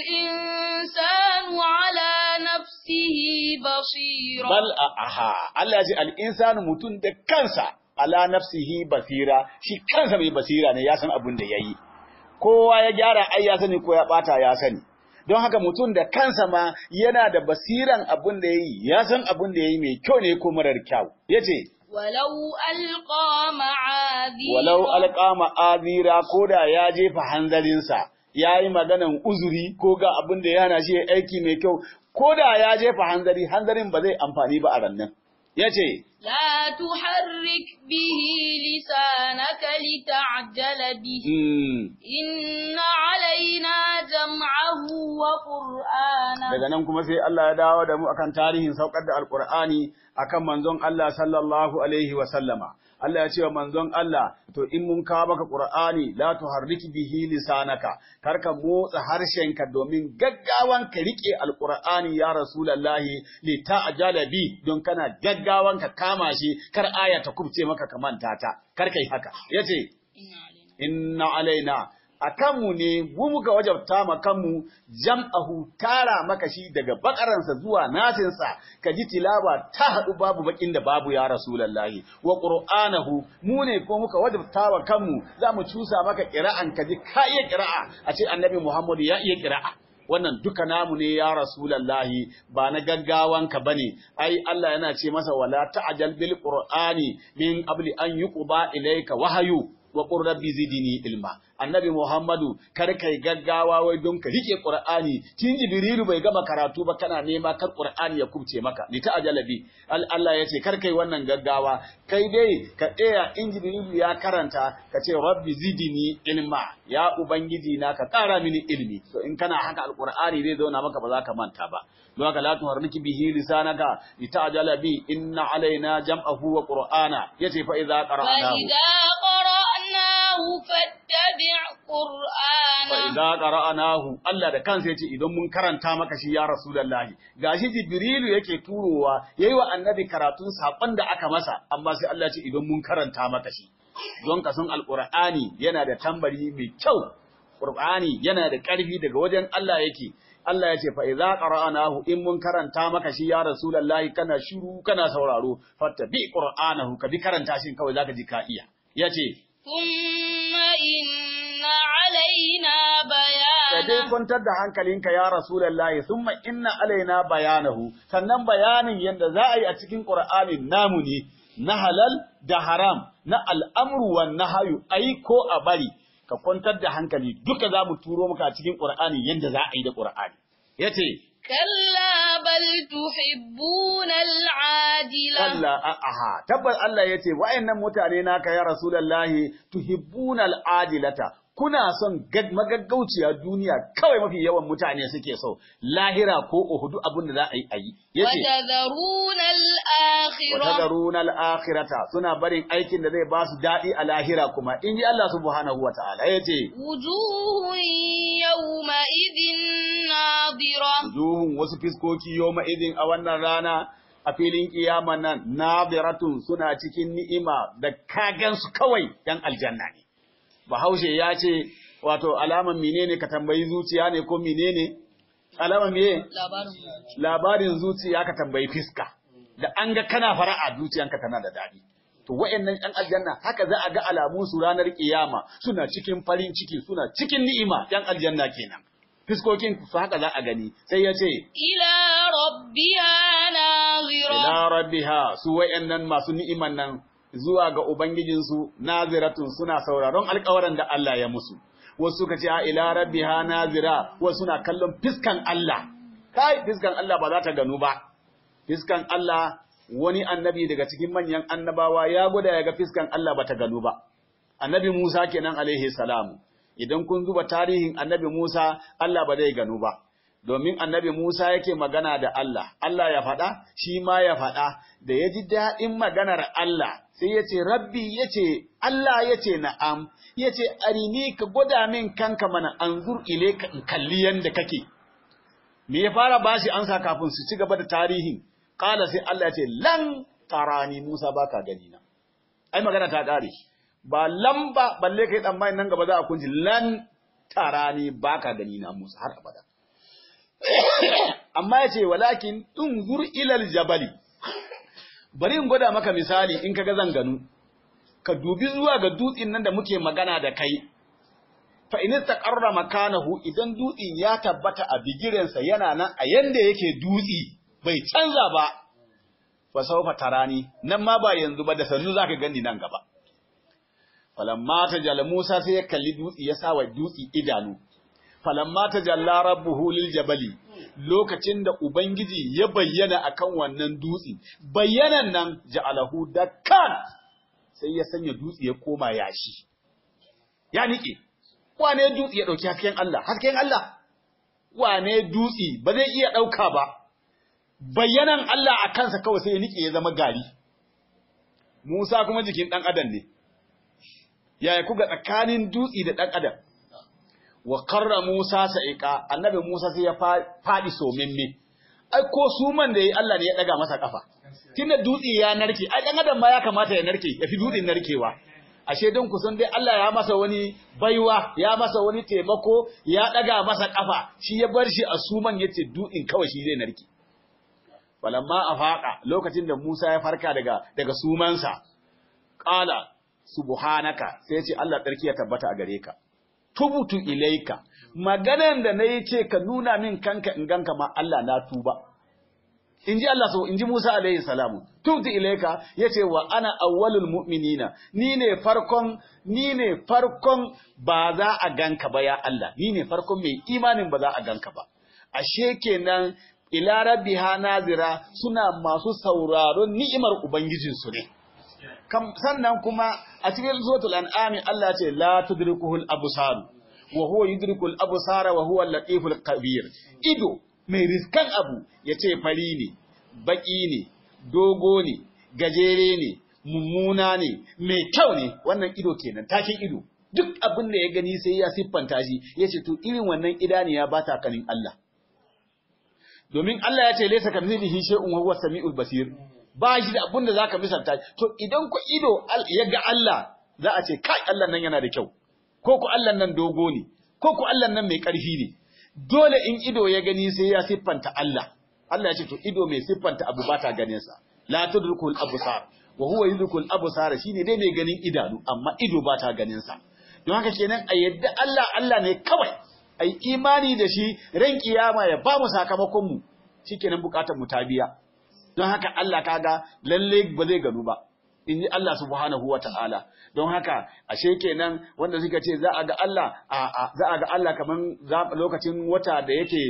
Speaker 2: الإنسان على نفسه بصيرا
Speaker 1: bal aha Allah ya ce al insanu mutum da kansa ala nafsihi basira shi kansa mai basira ne ya san abun da yayi kowa ya gyara ai ya sani ko ya bata ya sani don haka mutum da kansa ma yana da basiran abin da yayi ya san abin da yayi mai kyau ne ko marar kyau yace
Speaker 2: ولو ألقى معاذيره
Speaker 1: walau alqa ma'azira koda ya jefa hanzarinsa yayi maganan uzuri ko ga abin da yana shi aiki mai kyau koda ya jefa hanzari hanzarin ba zai amfani ba a rannan yace
Speaker 2: لا تحرك به لسانك لتعجل به
Speaker 1: mm,
Speaker 2: إن علينا جمعه وقرآنه
Speaker 1: daga nan kuma sai Allah ya dawo da mu akan tarihin saukar da alkur'ani akan manzon Allah sallallahu alaihi wa sallama Allah ya ce wa manzon Allah to in mun kawo maka qur'ani la tuharriki bihi lisanaka karka motsa harshenka domin gaggawan ka rike alkur'ani ya rasulullahi li ta'jala bi don kana gaggawan ka kama shi kar aya ta kubce maka ka manta ta kar kai haka yace
Speaker 2: إن علينا
Speaker 1: inna alaina a kanmu ne mu muka wajabta ma kanmu jam'ahu tara maka shi daga bakaransa zuwa nasinsa ka ji tilawa ta haɗu babu bakin da babu ya rasulallahi wa qur'anahu mu ne ko muka wajabta wa kanmu za mu cusa maka ƙira'an ka ji ka iya ƙira'a a ce annabi muhammadu ya iya ƙira'a wannan duka namu ne ya rasulallahi ba na gaggawanka bane ai Allah yana ce masa wala ta'jal bil qur'ani min qabli an yuqba ilayka wahyu wa qur rabbi zidni ilma annabi muhammadu kar kai gaggawa wai don ka rike qur'ani kin jibrilu bai gama karatu ba kana nema kar qur'ani ya kubce maka li ta'jala bi Allah yace kar kai wannan gaggawa kai dai ka tsaya in jibrilu ya karanta ka ce rabbi zidni ilma ya ubangiji na ka kara mini ilmi to in kana haka alqur'ani zai zauna maka ba za ka manta ba don haka la tuharriki bihi lisanaka li ta'jala bi inna alaina jam'ahu wa qur'ana yace fa idza qara'nahu
Speaker 2: فإذا قرأناه فاتبع قرآنه
Speaker 1: fa idza qara'nahu Allah da kansa yace idan mun karanta maka shi ya rasulullahi gashi jibrilu yake turowa yayi wa annabi karatun sakon da aka masa amma sai Allah ya ce idan mun karanta maka shi don ka san alqur'ani yana da tambari mai kyau qur'ani yana da karfi daga wajen Allah yake Allah ya ce fa idza qara'nahu in mun karanta maka shi ya rasulullahi kana shiru kana sauraro fattabi qur'anahu ka bi karanta shi kawai zaka ji ka iya yace
Speaker 2: ثم إن علينا
Speaker 1: da dai
Speaker 2: بيانه
Speaker 1: kwantar da hankalinka ya Rasulullahi thumma inna alaina bayanahu sannan bayanin yadda za a yi a cikin Qur'ani namu ne na halal da haram na al'amru wan nahyu ai ko a bari ka kwantar da hankali duka za mu turo maka a cikin Qur'ani yadda za a yi da Qur'ani yace
Speaker 2: كلا بل تحبون العاجلة
Speaker 1: Allah aha tabbas Allah yace wa'annan mutane naka ya Rasulullahi tuhibbuna al'ajilata kuna son gag- magaggauciya duniya kawai mafi yawan mutane suke so lahira ko uhudu abin da za a yi a yi yace
Speaker 2: وتذرون الآخرة
Speaker 1: watadaruna al-akhirata suna barin aikin da zai ba su dadi a lahira kuma in ji Allah subhanahu wataala yace
Speaker 2: وجوه
Speaker 1: wasu fiskoki yoma idin a wannan rana a filin kiyama nan nadiratun suna cikin ni'ima da kagan su kawai yan aljanna ne bahaushe ya ce wato alaman menene ka tambayi zuciya ne ko menene alaman meye
Speaker 2: labarin
Speaker 1: labarin zuciya ka tambayi fiska da an ga kana fara'a zuciyanka tana da daɗi to wa'annan yan aljanna haka za a ga alamun su ranar kiyama suna cikin farin ciki suna cikin ni'ima yan aljanna kenan fiskokin su haka za a gani sai ya ce
Speaker 2: ila rabbiha nazira
Speaker 1: ila rabbiha su wa'annan masu ni'iman nan zuwa ga ubangijinsu naziratun suna sauraron alƙawarin da Allah ya musu wasu suka ce a ila rabbiha nazira wasu suna kallon fiskan Allah kai fiskan Allah ba za ta ganu ba fiskan Allah wani annabi daga cikin manyan annabawa ya gwada ya ga fiskan Allah ba ta ganu ba annabi Musa kenan alaihi salamu idan kun zuba tarihin annabi Musa Allah ba zai ganu ba domin annabi Musa yake magana da Allah Allah ya faɗa shi ma ya faɗa da ya ji daɗin maganar Allah sai ya ce rabbi ya ce Allah ya ce na'am ya ce arini ka gwada min kanka mana anzur ile ka in kalli yanda kake me ya fara bashi ansa kafin su ci gaba da tarihin kala sai Allah ya ce lan tarani Musa baka gani na ai magana ta kare ba lamba balle kai tsammani nan gaba za a kunji lan tarani baka gani na Musa har abada amma yace walakin unzur ilal jabali bari in gwada maka misali in kaga zan ganu ka dubi zuwa ga dutsen nan da muke magana da kai fa in taqarra makanahu idan dutsen ya tabbata a bigirensa yana nan a yanda yake dutsi bai canza ba fa sawfa tarani nan ma ba yanzu ba da sannu zaka gani nan gaba falamma tajalla Musa sai ya kalli dutsi ya sa wa dutsi idanu falamma tajalla rabbuhu lil jabali lokacin da ubangiji ya bayyana akan wannan dutsi bayyanan nan ja'alahu dakkan sai ya sanya dutsi ya koma yashi ya nike wane dutsi ya dauki hasken Allah hasken Allah wane dutsi ba zai iya dauka ba bayyanan Allah a kansa kawai sai ya nike ya zama gari Musa kuma jikin dan adam ne yaya kuga tsakanin dutsi da ɗan adam wa karra Musa sa'iqa annabi Musa sai ya faɗi somimme ai ko suman da yayi Allah ne ya daga masa kafa tunda dutsi ya narke ai dan adam ma ya kamata ya narke ya fi dutsin narkewa ashe don kusan dai Allah ya masa wani baiwa ya masa wani taimako ya daga masa kafa shi ya bar shi a suman yace dutsin kawai shi zai narke falamma afaqa lokacin da Musa ya farka daga daga sumansa qala subhanaka sai ya ce Allah tsarki ya tabbata a gare ka tubutu ilaika maganan da nayi ce ka nuna min kanka in ganka ma Allah na tuba inji Allah so inji Musa alaihi salamu tubutu ilaika yace wa ana awwalul mu'minina ni ne farkon ni ne farkon ba za a ganka ba ya Allah ni ne farkon mai imanin ba za a ganka ba ashe kenan ila rabbiha nazira suna masu sauraron ni'imar ubangijinsu ne kam sannan kuma a cikin suratul an'am Allah ce la tudrikuhul absar wa huwa yudrikul absara wa huwa al-latiful kabir ido mai riskan abu yace fari ne baki ne dogo ne gajere ne mummuna ne mai kyau ne wannan ido kenan takin ido duk abin da ya gani sai ya siffanta shi yace to irin wannan idaniya ba ta kanin Allah domin Allah ya ce laysa kamithlihi shay'un wa huwa samiul basir ba shi da abin da zaka misalta to idan ku ido ya ga Allah za a ce kai Allah nan yana da kyau ko ku Allah nan dogo ne ko ku Allah nan mai ƙarfi ne dole in ido ya gani sai ya siffanta Allah Allah ya ce to ido mai siffanta abu ba ta ganin sa la tudrikul absar wa huwa yudrikul absar shine dai mai ganin idanu amma ido ba ta ganin sa don haka kenan a yadda Allah Allah ne kawai ai imani da shi ran kiyama ya ba mu sakamakon mu shikenan bukatar mu ta biya don haka Allah kaga lalle ba zai ganu ba in ji Allah subhanahu wa ta'ala don haka ashe kenan wanda suka ce za a ga Allah za a ga Allah kaman lokacin wata da yake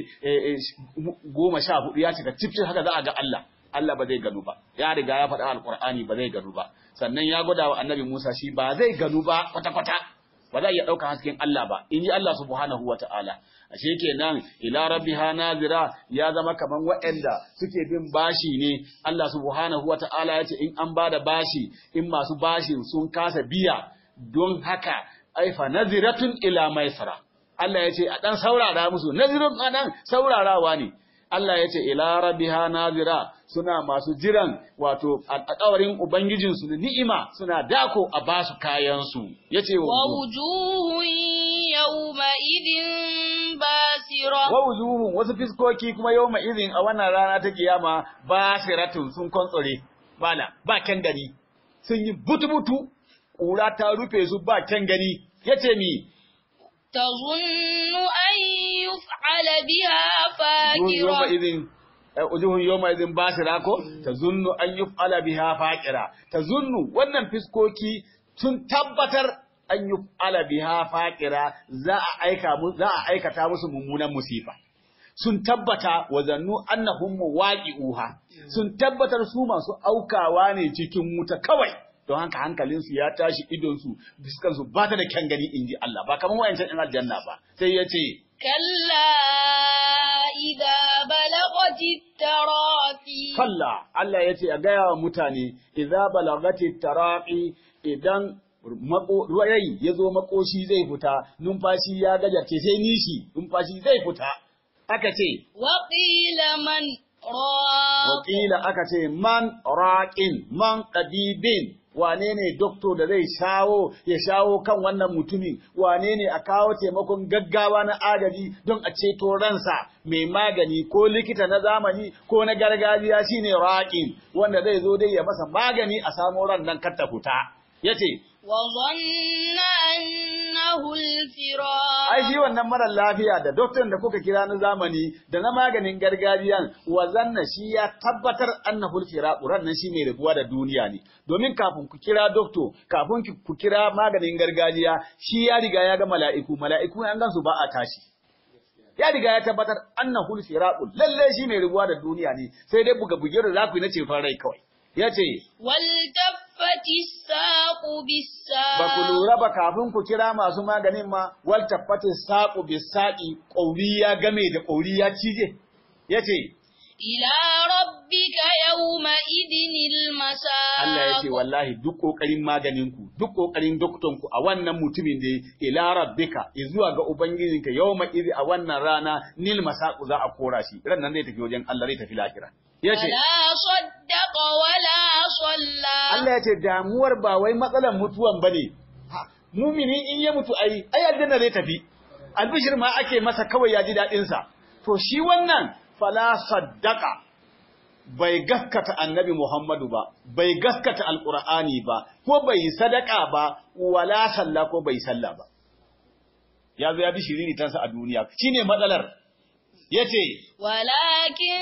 Speaker 1: goma sha hudu ya cika cif haka za a ga Allah Allah ba zai ganu ba ya riga ya faɗa alƙur'ani ba zai ganu ba sannan ya gwada wa annabi Musa shi ba zai ganu ba kwata-kwata ba za a iya ɗauka hasken Allah ba in ji Allah subhanahu wa ta'ala ashe kenan ila rabbiha nazira ya zama kaman waɗanda suke bin bashi ne Allah subhanahu wa ta'ala ya ce in an bada bashi in masu bashin sun kasa biya don haka aifa naziratun ila maisara Allah ya ce a ɗan saurara musu nazirin a ɗan saurarawa ne Allah ya ce ila rabbiha nazira suna masu jiran wato alƙawarin ubangijinsu na ni'ima suna dako a basu kayan su yace
Speaker 2: ووجوه يومئذ باسرة
Speaker 1: wa wujuhum wasu fiskoki kuma yawma izin a wannan rana ta kiyama basiratun sun kontsore bala ba kyan gani sun yi butu-butu ƙura ta rufe su ba kyan gani yace mi
Speaker 2: تظن أن يفعل بها
Speaker 1: yawma
Speaker 2: فاكرة
Speaker 1: izin ujuhun yawma izin basira ko tazunnu an yuf'ala biha faqira tazunnu wannan fiskoki sun tabbatar an yuf'ala biha faqira za a aika mu za a aikata musu mummunan musifa sun tabbata wa zannu annahum muwaqi'uha sun tabbatar su masu aukawa ne cikin wuta kawai don haka hankalinsu ya tashi idonsu fiskansu ba ta da kyan gani inji Allah ba kamar wayancan ɗin aljanna ba sai ya ce
Speaker 2: كلا إذا بلغت التراقي
Speaker 1: Kalla Allah ya ce a gaya wa mutane, idza balagati taraqi idan mako rai ya zo makoshi zai fita, numfashi ya gajarce sai nishi, numfashi zai fita. Aka ce,
Speaker 2: وقيل من راق
Speaker 1: wakila aka ce man raqin, man ɗabibin, wane ne doktor da zai shawo ya shawo kan wannan mutumin, wane ne a kawo taimakon gaggawa na agaji don a ceto ransa mai magani ko likita na zamani ko na gargajiya shine raqin wanda zai zo dai ya masa magani a samo ran nan kar ta fita. Yace,
Speaker 2: وظن أنه الفراق
Speaker 1: ai shi wannan marar lafiya da doktor da kuka kira na zamani da na maganin gargajiyan wazanna shi ya tabbatar annahul firaqu nan shi mai rabuwa da duniya ne domin kafin ku kira doktor kafin ki- ku kira maganin gargajiya shi ya riga ya ga mala'iku mala'iku an gansu ba a tashi ya riga ya tabbatar annahul firaqu lalle shi mai rabuwa da duniya ne sai dai buga buge da zaku yi na ceton rai kawai yace
Speaker 2: والتفت الساق بالساق
Speaker 1: ba ku lura ba kafin ku kira masu maganin ma wal tabbata saqu bisaqi qauri ya game da qauri ya cije yace
Speaker 2: إلى ربك يومئذ المساق
Speaker 1: Allah yace wallahi duk kokarin maganin ku duk kokarin dokton ku a wannan mutumin da ila rabbika zuwa ga ubangijinka yawma idhi a wannan rana nil masaqu za a kora shi ran nan zai tafi wajen Allah zai tafi lahira yace
Speaker 2: ولا صدق ولا صلى
Speaker 1: Allah yace damuwar ba wai matsalan mutuwan bane Ha, mumini in ya mutu ai ai aljanna zai tafi albishir ma ake masa kawai ya ji dadin sa to shi wannan fala saddaka bai gaskata annabi Muhammadu ba bai gaskata alqur'ani ba ko bai sadaka ba wala salla ko bai salla ba ya zo ya bi shiriri tansa a duniya shine matsalar yace
Speaker 2: ولكن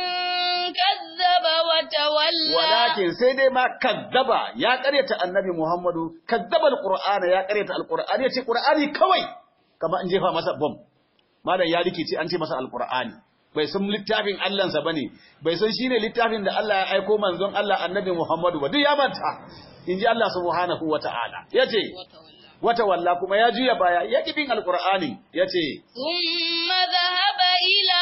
Speaker 2: كذب وتولى
Speaker 1: walakin sai dai ma kazzaba ya karyata annabi Muhammadu kazzaba alqur'ana ya karyata alqur'ani yace qur'ani kawai kamar an jefa masa bom malam ya rikice an ce masa alqur'ani bai san littafin Allah sa bane bai san shine littafin da Allah ya aiko manzon Allah annabi Muhammadu ba duk ya manta inji Allah subhanahu wata'ala yace
Speaker 2: وتولى
Speaker 1: wata walla kuma ya juya baya ya kibin alqur'ani yace
Speaker 2: ثم ذهب إلى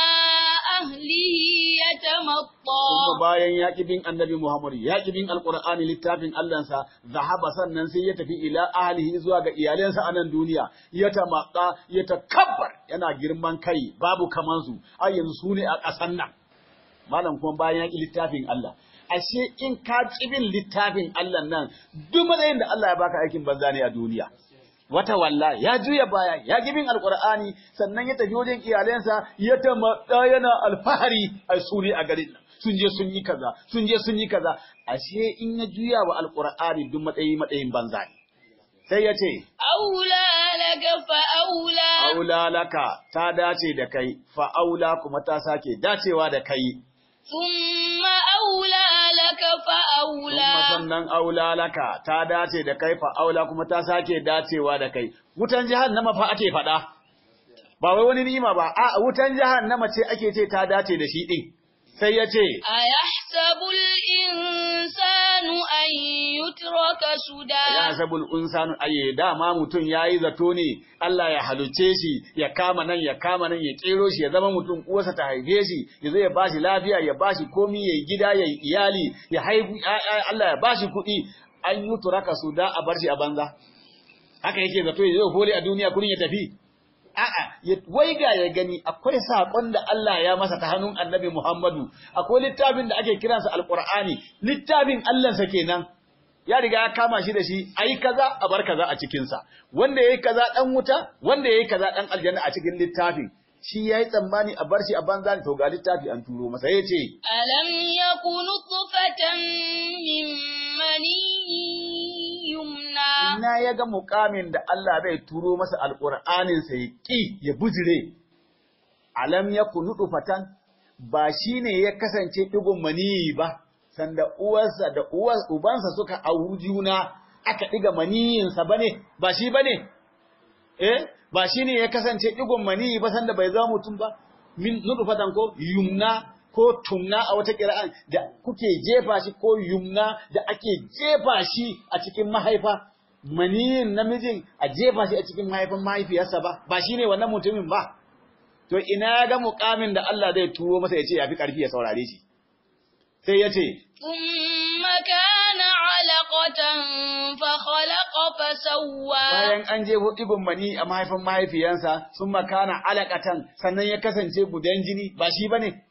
Speaker 2: أهله يتمطى
Speaker 1: kuma bayan ya ƙi bin annabi Muhammad ya ƙi bin alƙur'ani littafin Allahnsa zahaba sannan sai ya tafi ila ahlihi zuwa ga iyalansa a nan duniya ya tamaka ya takabbar yana girman kai babu kaman su ai yanzu su ne a ƙasan nan malam kuma bayan ya ƙi littafin Allah ashe in ka ƙi bin littafin Allah nan duk matsayin da Allah ya baka aikin banza ne a duniya wata walla ya juya baya ya gibin alqur'ani sannan ya tafi wajen iyalensa ya tamadda yana alfahari a suri a garin nan sun je sun yi kaza sun je sun yi kaza ashe in ya juya wa alqur'ani duk matsayi matsayin banza ne sai ya ce
Speaker 2: أولى لك فأولى
Speaker 1: aula laka ta dace da kai fa aula kuma ta sake dacewa da kai
Speaker 2: ثم أولى لك فأولى
Speaker 1: kuma sannan aula laka ta dace da kai fa aula kuma ta sake dacewa da kai wutan jahannama fa ake faɗa ba wai wani ni'ima ba a wutan jahannama ce ake ce ta dace da shi din sai ya ce
Speaker 2: أيحسب الإنسان أن يترك
Speaker 1: ya
Speaker 2: سدى
Speaker 1: sabul insanu aye dama mutum yayi zato ne Allah ya haluce shi ya kama nan ya kama nan ya kero shi ya zama mutum uwarsa ta haife shi ya zo ya bashi lafiya ya bashi komi ya gida ya iyali ya haihu ƴaƴa, Allah ya bashi kuɗi an yi turaka su da a bar shi a banza haka yake zato ya zo hole a duniya kurin ya tafi a'a ya waiga ya gani akwai sakon da Allah ya masa ta hannun Annabi Muhammadu akwai littafin da ake kiransa Alqur'ani littafin Allah sa kenan ya riga ya kama shi da shi ayi kaza a bar kaza a cikin sa wanda yayi kaza dan wuta wanda yayi kaza dan aljanna a cikin littafin shi yayi tsammani a bar shi a banza to ga littafi an turo masa yace
Speaker 2: ألم يكن نطفة من مني يمنى
Speaker 1: ina ya ga mukamin da Allah zai turo masa alƙur'anin sa ya ƙi ya bujire alam ya kunudu fatan ba shine ya kasance digon maniyi ba sanda uwarsa da uwar ubansa suka auri juna aka diga maniyinsa bane ba shi bane eh ba shine ya kasance digon maniyi ba sanda bai zama mutum ba min nutfatan ko yumna ko tumna a wata kira'an da kuke jefa shi ko yumna da ake jefa shi a cikin mahaifa maniyin namijin a jefa shi a cikin mahaifin mahaifiyarsa ba ba shine wannan mutumin ba to ina ga mukamin da Allah zai turo masa ya ce yafi karfi ya saurare shi sai ya ce
Speaker 2: ثم كان علقة فخلق فسوى
Speaker 1: bayan an je ibn mani a mahaifin mahaifiyansa sun makana alakatan sannan ya kasance gudan jini ba shi bane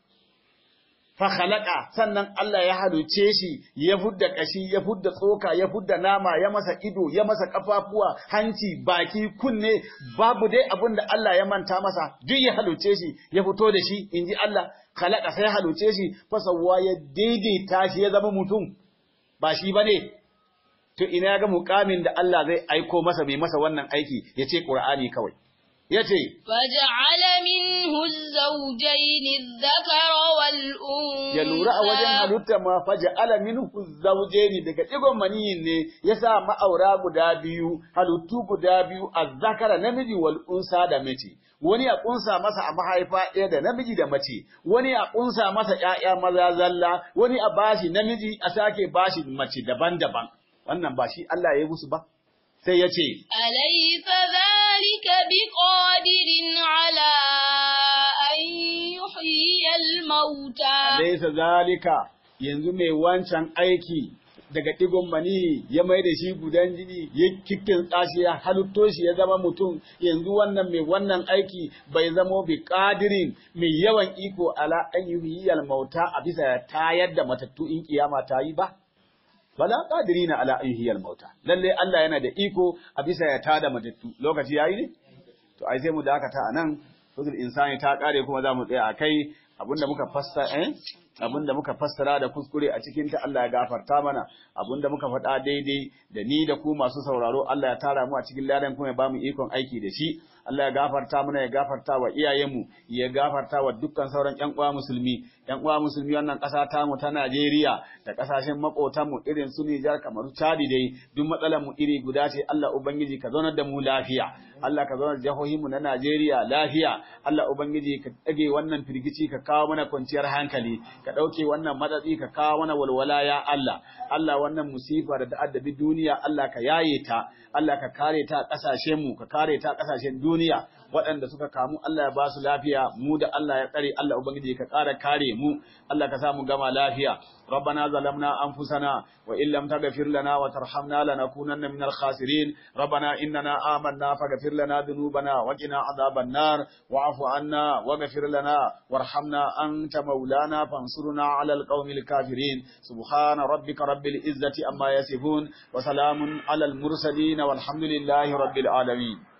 Speaker 1: fa khalaqa sannan Allah ya haluce shi ya fudda kashi ya fudda tsoka ya fudda nama ya masa ido ya masa kafafuwa hanci baki kunne babu dai abin da Allah ya manta masa duk ya haluce shi ya fito da shi inji Allah khalaqa sai ya haluce shi fa sawwa ya daidaita shi ya zama mutum ba shi bane to ina ga mukamin da Allah zai aiko masa mai masa wannan aiki yace Qur'ani kawai yace
Speaker 2: فجعل منه الزوجين الذكر والأنثى
Speaker 1: ya lura a wajen halitta ma faja ala minhu zawjaini daga digon maniyin ne yasa ma'aura guda biyu halittu guda biyu azzakara namiji wal unsa da mace wani ya kunsa masa a mahaifa ɗaya da namiji da mace wani ya kunsa masa ƴaƴa maza zalla wani a bashi namiji a sake bashi mace daban-daban wannan ba shi Allah ya yi musu ba sai ya ce
Speaker 2: أليس ذلك بقادر على أن يحيي الموتى
Speaker 1: Laisa zalika yanzu mai wancan aiki daga digon mani ya mai da shi gudan jini ya kikkin tsashi ya halitto shi ya zama mutum yanzu wannan mai wannan aiki bai zamo bi kadirin mai yawan iko ala an yuhyiyal mauta a bisa ya tayar da matattu in kiyama ta yi ba bala qadirina ala an yuhyiyal mauta lalle Allah yana da iko a bisa ya tada matattu lokaci yayi ne to ai sai mu dakata anan suratul insani ta kare kuma za mu tsaya akai abinda muka fassara eh abinda muka fassara da kuskure a cikin ta Allah ya gafarta mana abinda muka faɗa daidai da ni da ku masu sauraro Allah ya tara mu a cikin ladan kuma ya ba mu ikon aiki da shi Allah ya gafarta mana ya gafarta wa iyayenmu ya gafarta wa dukkan sauran ƴan uwa musulmi ƴan uwa musulmi wannan ƙasa ta mu ta Najeriya da ƙasashen maƙotan mu irin su Nijar kamar Chad dai duk matsalar mu iri guda ce Allah ubangiji ka zaunar da mu lafiya Allah ka zaunar da jihohin mu na Najeriya lafiya Allah ubangiji ka dage wannan firgici ka kawo mana kwanciyar hankali ka ɗauke wannan matsatsi ka kawo mana walwala ya Allah Allah wannan musifa da ta'addabi duniya Allah ka yaye ta Allah ka kare ta ƙasashen mu ka kare ta ƙasashen duniya waɗanda suka kamu Allah ya ba su lafiya mu da Allah ya tsare Allah ubangiji ka ƙara kare mu Allah ka sa mu gama lafiya ربنا ظلمنا أنفسنا وإن لم تغفر لنا وترحمنا لنكونن من الخاسرين ربنا إننا آمنا فاغفر لنا ذنوبنا وقنا عذاب النار واعف عنا واغفر لنا وارحمنا أنت مولانا فانصرنا على القوم الكافرين سبحان ربك رب العزة أما يصفون وسلام على المرسلين والحمد لله رب العالمين